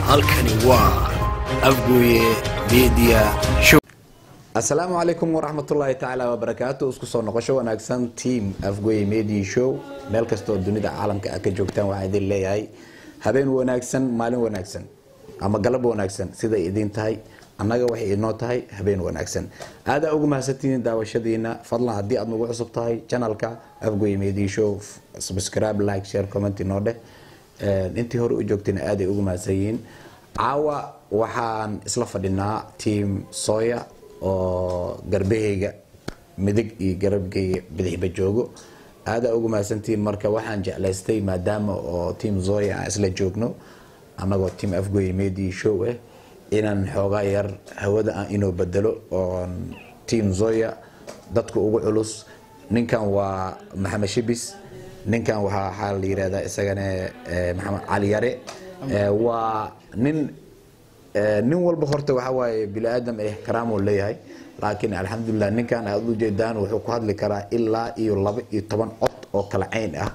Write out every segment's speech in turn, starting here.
halkani waa afgooye media show asalaamu calaykum waraxmatullaahi tacaala wabarakaatu isku soo noqosho wanaagsan team afgoye media show meel kastoo dunida caalamka ah ka joogtaan waxaan idin leeyahay habeen wanaagsan maalin wanaagsan ama galab wanaagsan siday idin tahay annaga waxay inoo tahay habeen wanaagsan aadaa ugu mahadsantihiin daawashadiina fadlan haddii aad nagu cusub tahay channelka afgoye media show subscribe like share comment inoo dheh intii hore u joogtayna aaday ugu mahadsan yihiin caawa waxaan isla fadhinaa team soya oo garbahayga midig iyo garabgayga bidixba joogo aadaa ugu mahadsantihiin marka waxaan jeclaystay maadaama oo team zoya aan isla joogno annagoo team afgoye media show ah inaan xoogaa yar hawada aan inoo bedelo oon team zoya dadka ugu culus ninkan waa maxamed shibis ninkan waxaa waxaa la yirahdaa isagana maxamed cali yare waa nin nin walba horta waxaa waaye bini aadam eh karaamuu leeyahay laakiin alxamdulilah ninkan aad u jeedaan wuxuu ku hadli karaa ilaa iyo laba iyo toban cod oo kala cayn ah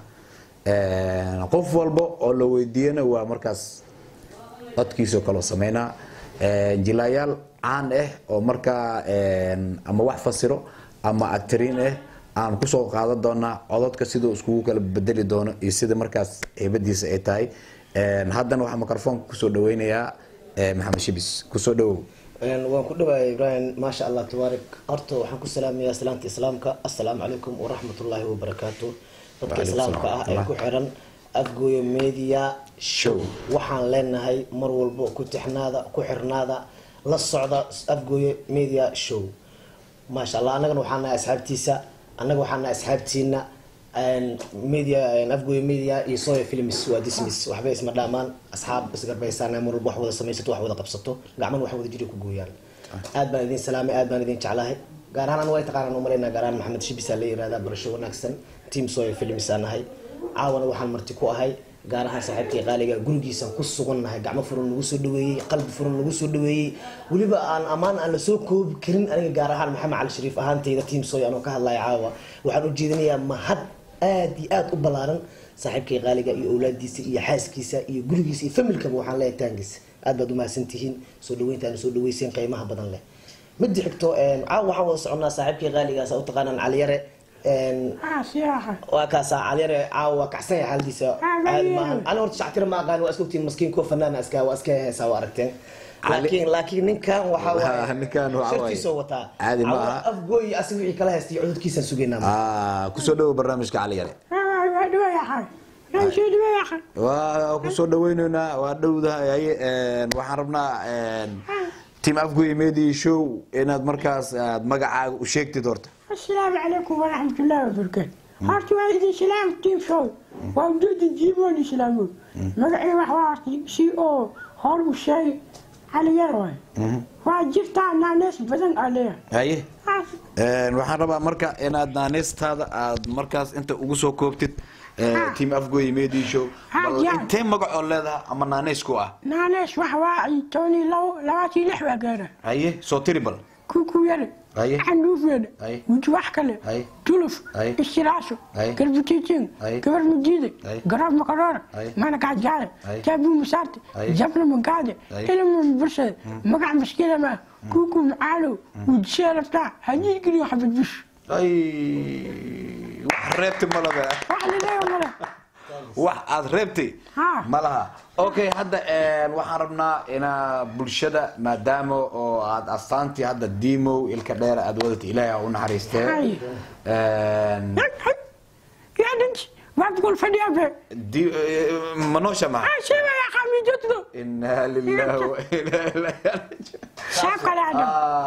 qof walba oo la weydiiyana waa markaas codkiisoo kaloo sameynaa jilaayaal caan ah oo markaa ama wax fasiro ama actariin ah aan kusoo qaadan doonaa cododka siduu iskugu kala bedeli doono iyo sida markaas heybadiisa ay tahay haddana waxaa microfoonka kusoo dhaweynayaa maxamed shibis kusoo dhawow waan ku dhawaayay ibrahim maasha allah tabaarik horta waxaan ku salaamayaa salaanta islaamka assalaamu calaykum waraxmatullaahi wabarakaatu dadka Waalaikum islaamka ah ee salaam. ku xiran afgooyo media show waxaan leenahay mar walbo ku tixnaada ku xirnaada la socda afgooyo media show maasha allah annagana waxaan nahay asxaabtiisa annaga waxaan nahay asxaabtiina media afgooyo media iyo soya films waa dismiss waxba isma dhaamaan asxaab isgarbaysaana mar walba wax wada samaysato wax wada qabsato gacman wax wada jiri ku gooyaan aad baan idin salaamay aad baan idin jeclahay gaar ahaan anu way taqaanaan umalaynaa gaar ahaan maxamed shibisa la yirahdaa barasho wanaagsan team soya films aan nahay caawana waxaan marti ku ahay gaar ahaan saaxiibkii qaaliga gurigiisaan ku sugannahay gacmo furan nagu soo dhaweeyey qalbi furan nagu soo dhaweeyey weliba aan ammaan aan lasoo koobi karin aniga gaar ahaan maxamed cali shariif ahaantayda team soy anoo ka hadlaya caawa waxaan u jeedinayaa mahad aad iyo aad u ballaaran saaxiibkii qaaliga iyo awlaadiisa iyo xaaskiisa iyo gurigiisa iyo familkaba waxaan leeyahay taangiisa aad baad umahadsan tihiin soo dhaweynta aana soo dhaweyseen qiimaha badan leh midi xigto caawa waxaan wada soconnaa saaxiibkii qaaligaas u taqaanaan caliyare waa kaasaa caliyare caawa waa kacsan yahay xaaladiisa caadi maahan ani horta shactira ma aqaan waa iska ogtiin maskiin kuwa fanaana iska waa iska heesaa waa aragteen laakiin laakiin ninkan waxaa waaye ninkan waxaa waaye shartiisoo wataa caadi ma aha. afgooy asi wixii kala haystay cududkiisaan sugaynaa Ah, kusoo dhawow barnaamijka cali yare waa kusoo dhaweyneynaa waa dhowdahay haye waxaan rabnaa team afgoye media show inaad markaas aad magacaaga u sheegtid horta السلام عليكم ورحمة الله وبركاته هارتي وايد السلام تيم شوي وجود الجيبون الإسلامون مقعي وحوارتي سي او هور وشاي على يروي وجرت أنا ناس بدن عليه haye waxaan rabaa marka inaad naaneystaada aad markaas inta ugu soo koobtid team afgoye media show Ha, bal yaa. intee magacoo leedaha ama naaneysku ah نانيس وحواعي توني لو لواتي لحوة قارة haye soo tiri bal كوكو يلي أيه. عندوف يلي أيه. وجواح كله أيه. تلف أيه. استراسو أيه. قلب تيتين أيه. كبر مجيدة أيه. قراب مقرارة أيه. ما أنا قاعد جاي أيه. جابوا مسارتي أيه. جابنا من قاعدة أيه. إلى من برشة مقع مشكلة ما كوكو معالو وجسيرة بتاع هجي يجري وحب البش ay wax reebti ma laha واحد لا ولا wax aad reebtay Ha. ma laha okay hadda een, waxaan rabnaa inaa bulshada maadaama oo aad astaantii hadda dimow ilka dheer aad wadatay ilaahay ha u naxariistee Hay. Een, يا دنت ما تقول فدي أبي di- eh, ma noosha maha سيبا يا خامي جدو inaa lillahi wa inaa ilaihi raajicuun. شاف على عدم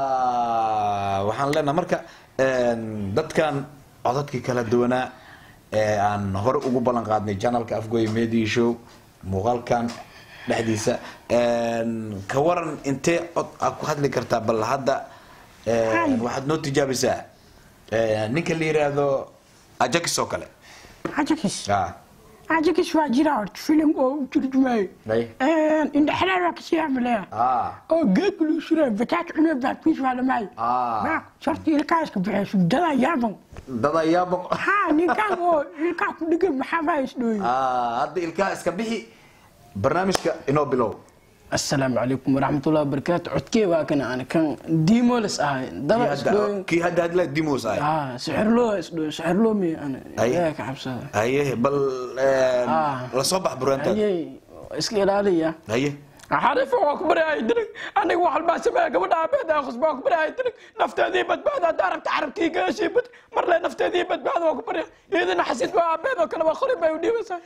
Ah, waxaan leenahay marka een, dadkan codadkii kala duwanaa ee aan hore ugu ballan qaadnay janalka afgoy media show muuqaalkan dhexdiisa een, ka waran intee cod aad ku hadli kartaa bal hadda een, Hay. waxaad noo tijaabisaa een, ninka la yiraahdo ajax oo kale عجكس Ah, عجكس واجرات فيلم أو ترجمة أي. إن حلال وكسي عملها ah, أو جاك لو شرا بتاعت أنا بعد كيس على معي آه. ما شرطي الكاس بحيث دلا يابن dad ayaa boq ها نكان هو نكان كل محابا يسدوي Ah, hadda ilkaha iska bixi barnaamijka inoo bilow asalaamu calaykum waraxmatullahi wabarakaatu codkee waa kana aan kan diimoles ahay Kii daba hadda- isdhooyin kii hadda hadla dimos ah ah sixirloo isdhooyin sixirloo mi aan Ay. ilaahay ka cabsada haye bal een, Ah. la soo bax buraantaada ayay iska ilaaliya haye xariifa waa ku baryahay dirig aniga wax walbaa sameeya gabadha aabeed aan khusbaa ku baryahay dirig nafteedii badbaada haddaa rabta carabkii gaashii bad mar le nafteedii badbaada waa ku barya iyadana xasiid waa aabeed oo kale waa qori bay u dhiibaysaa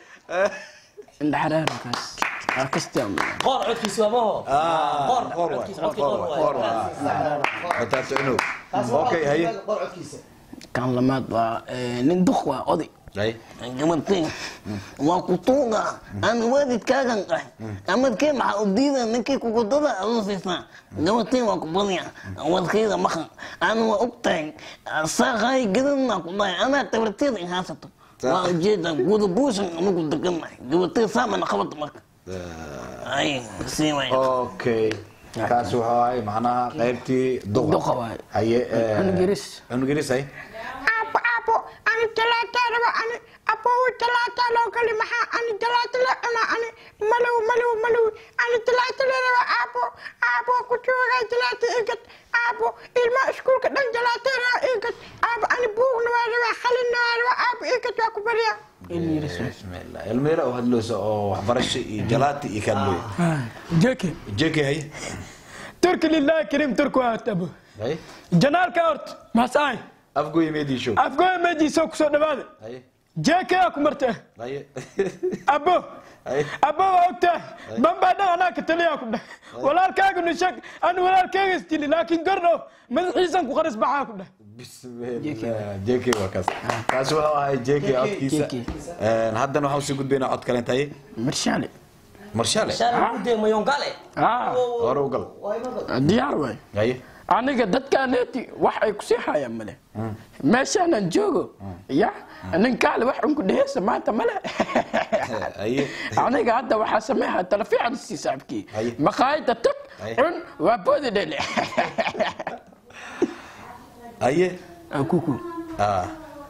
indhaxaraarkaas waa kastaa qoor codkiisa waa maho qoor qor waay, codkiisa qor codkii qoor waay, qor waay waay. Mataaso inuu okay haye qorcodkiisa kan lamaad waa eh, nin duq waa oday haye gabartay waa ku tuuga aan waalidkaagan qahay amadkee maxaa u diida ninkii kukudada aduu siisaa gabartay waa ku badya wadkayda maqan aan waa og tahay saaqaay gadadna ku dhahay anaa tabarteeda in haysato waa ujeeda guda buushan ama ku degannahay gabartay saamana qabata marka ay sii way okay kaas wuxuu ahay macnaha qaybtii duqa Duqa waay. haye een, Cunug yaris. cunug yaris haye Apo, apo, ani talaata raba, ani apo uu talaata loo gali maxaa ani talaata la cuna ani malow malow malow ani talaata la raba apo apo ku joogay talaata igad apo ilma iskuulka dhan talaata raba igad apo ani buugna waa raba khalinna waa raba apo igad waa ku baryaa bismillah ilmeela oo hadloosa oo waxbarasho iyo jalaati iyo kadlooy jeke jeke haye turki lillahi kariim turku aatabo haye janaalka horta maasaay afgoy meedii show afgooya meejiisa kusoo dhawaada haye jeke aa ku marta haye abo Ay. abo waa ogtahay bambaa dhan anaa ka taliyaa ku dheh walaalkaaga nishag ani walaalkaaga istili laakiin gardhow madaxiisan ku qaris baxaa ku dheh bismillah jeke waa kaas kaas wuxuu ahay jeke codkiisa JK. Een, haddana waxaan usii gudbaynaa cod kaleent haye marshaale marshaale shaala gude mayongale ah hore u gal diyaar waay haye aniga dadkaaneeti wax ay kusii hayaan male meeshaanan joogo ya ninkaale wax unku dheheysa maanta male haye aniga hadda waxaa sameeha talafiican sii saaxibkii Haye. maqaayada tag Haye. cun waa boodi dhele haye kuku ah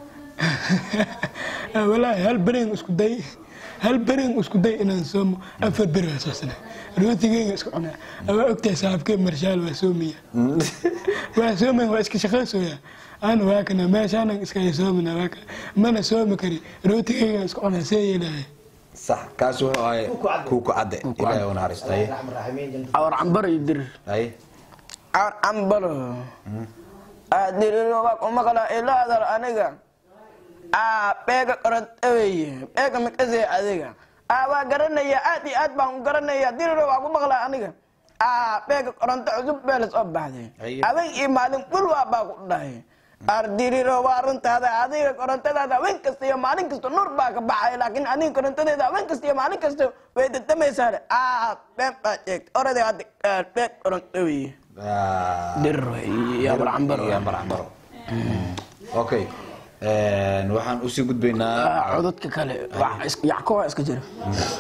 walaahi hal bereen isku day hal bereen isku day inaan soomo afar beri waa soo sana rootigeyga isku cunaa waa ogtahay saaxibkee marshaal waa soomiya waa soomaya waa iska shaqaysooya ana waa kana meeshaanan iska soomina waa kana mana soomi kari rootigeyga isku cunaa see yeelahay sax kaas wuxuu ahay kuuku cadde ilaahay u naxariisto haye raxman raxiimiin jannada awar cambaro iyo dirir haye awar cambaro diriro waa kuma kala ilaadar aniga aa beega qorantaweye beega mikasee adiga aa waa garanaya aad iyo aad baan u garanaya diriro waa ku maqlaa aniga aa beega qoranto cusub beelas oo baxday Haye. habeen iyo maalin bul waa baa ku dhahay ar diriro waa runtaada adiga korontadaada habeen kasta iyo maalin kasta nur baa ka baxay laakiin adiga korontadeeda habeen kasta iyo maalin kasta way dadamaysaa aa been baa sheegta orada hadda aa, beeg qorantaweye Ah, diriro iyo awar cambaro iyo ambar cambaro okay Een, waxaan usii gudbaynaa codadka kale yacko waa iska jira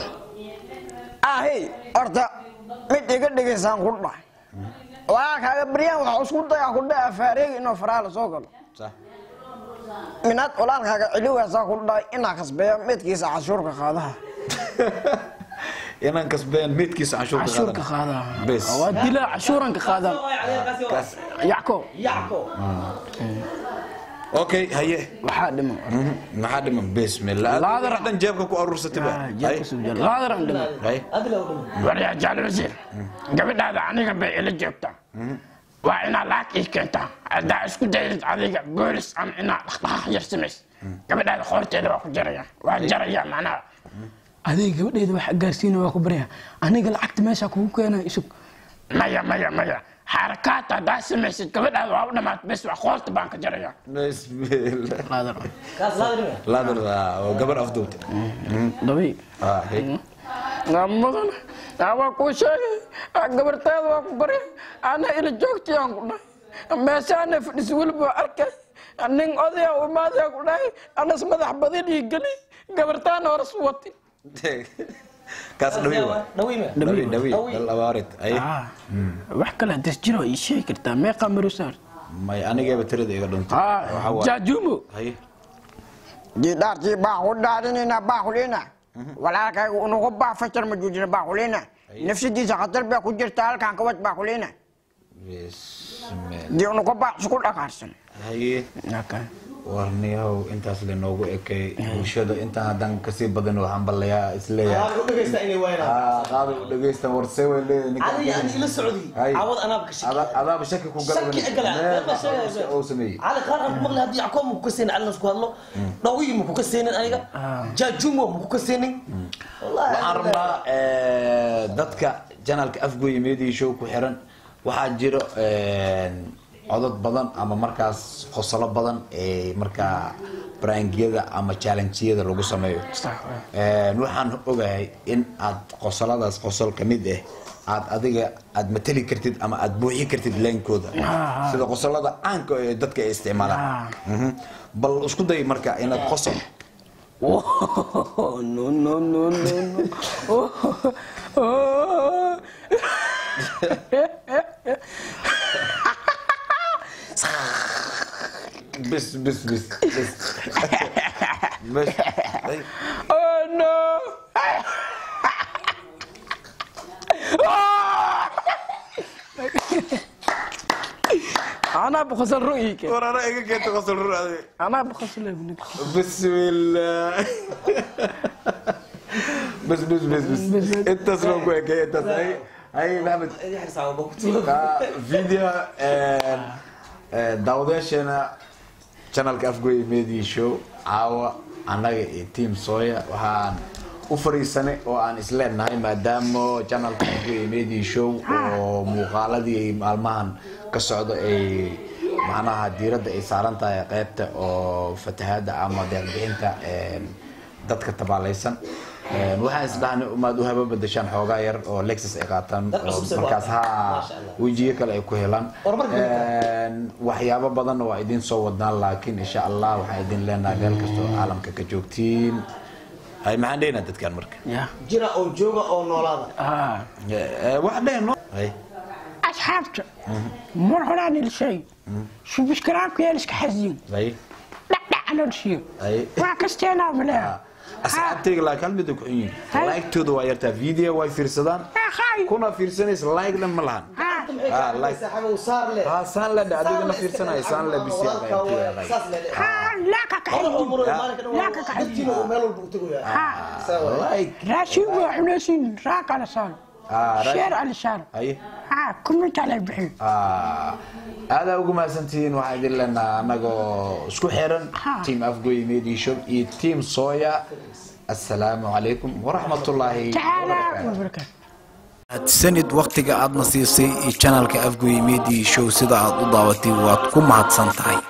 ahey horta mid iga dhigaysaan ku dhahay waa kaaga baryaan waxa isku dayaa ku dhaha faareegi inuu faraha la soo galo sax minaad walaalkaaga celiwaasaa ku dhahay inaa kasbeeya midkiisa cashuurka qaadaha inaan kasbeen midkiisa canshuurka cashuurka qaadan qaadaha Bes. waa dilaa cashuuranka qaada kaas yacko yacko okay haye waxaa dhiman Mhm, maxaa dhiman bismillah Laadar. dhan jeebka ku aruursatay ba haye laadaran dhiman haye adila u dhiman waryaa jaal wasiir gabadhaada aniga bay ila joogtaa waa inaa lacag ii keentaa haddaa isku daydid adiga boolis ama inaa dhaqdhaqaaq yar samays gabadhaada qoorteeda waa ku jaraya waa jaraya macnaha adiga gabadheeda wax gaarsiina waa ku barya aniga lacagta meesha kugu keena isug maya maya maya xarakaata haddaa samaysid gabadhaada waa u dhamaat bes waa qoorta baan ka jaraya bismillah kaas laadrime laadar waa gabar afduubta dabi ah haye mudan waa kuu sheegay gabarteeda waa ku barya ana ila joogtayaan ku dhahay meeshaana fadhis weliba waa arkay nin odaya u imaadaya ku dhahay anas madax badin ii geli gabartaana horas wati kaas dhawi waa dhawime dhawi dhawi Dhawi. dal abaarid haye wax kale hadas jiro ii sheegi kartaa meeqa marusaar may anigaba tirada iga dhuntay Waxa waaye- jaajuumo haye jidaartii baa ku dhaarinayna baa kulina walaalkayga unugu baa fajar ma joojina baa kulina nafsadiisa khatar baa ku jirta halkan kabad baa kulina bismillah dii unuka baac isku dhaqaarsan haye warniyahow intaas lanoogu ekay bulshada intaan haddaan kasii badan waxaan ballayaa isleeyahay Waxaan ku dhageysta inay waynaan Ah, qaabay u dhageystaan warsee way leedahay ninka adiga aan ila socdi Hay. caawad anaab ka shaki Ada- adaaba shaki ku Shaki igala. galay oo sameeyey cali qaar aan ku maqlay haddii yacqoob ma ku kaseenin cali nasku hadlo dhawiyi ma ku kaseenin aniga jaajumo ma ku kaseenin wallahi waxaan rabnaa eh, dadka janalka afgoy media show ku xiran waxaa jiro eh, codad badan ama markaas qosolo badan ee markaa brangiyada ama challengeyada lagu sameeyo Eh, waxaan ogahay in aad qosoladaas qosol ka mid ah aad adiga aad matali kartid ama aad buuxi kartid leenkooda sida qosolada caanka ee dadka ay isticmaalaan Mhm. bal isku day marka inaad qosol no no no no no بس بس بس بس بس طيب. oh no انا بخسر رؤيك ورا رايك كنت غسل الرأي. انا بخسر ابنك بسم الله بس بس بس بس انت اسمه كويك انت هاي هاي محمد يحرص على بوقتي آه، فيديو آه، آه، داوداشana channelka afgoy media show caawa annaga iyo team soya waxaan u fariisanay oo aan isleenahay maadaama channelka afgoy media show oo muuqaaladii ay maalmahan ka socdo ay macnaha diiradda ay saaran tahay qeybta oo fatahaada ama deerbixinta een, dadka tabaalaysan Een, waxaan isdhahnay umaad u haba bedeshaan xoogaa yar oo lexus ay qaataan Dad oo cusub soo markaas qaata. ha Masha Allah. wejiyo kale ay ku helaan Horumar gaarka. Een, waxyaabo badanna waa idin soo wadnaan laakiin insha allah waxaan idin leenahay meel kastoo caalamka ka joogtiin hay maxaan dhehnaa dadkan marka يا jira oo jooga oo noolaada اه Eh, wax dhehno hay asxaabta mar horaan ilshay subscribe-ka yaa iska xasdiin hay dhacdhacna dhsiyo hay waa kasteenaa maleha asxaabtayga laakiin hal mid ay ku xun yihiin Hay. like-tooda waa yartaa video way fiirsadaan akhay kuna fiirsanaysa like dhan ma lahan Ah, like. saaxiibo saar leh Ah, saan le adigana fiirsanaya saan le bisiya saas leh laaka ka hore oo xasdiin muro Ya. maalinka dhan Yaa ka waa- kacay. dadkiina uu meel walba u tegayaa Saa waay. like raashin waa cunaysiin raaq ala saar Ah, raashin. sheer ala saar hay ha kumita la bixiyo Ah, aadaa ugu mahadsantihiin waxaan idin leenaha anagoo isku xiran Ha. team afgoy media show iyo team soya assalaamu calaykum waraxmatullaahi tacaala wabarakaatu wabarakaatu sanid wakhtiga aadna siisay iyo channelka afgoy media show sida aad u daawatay waad ku mahadsan tahay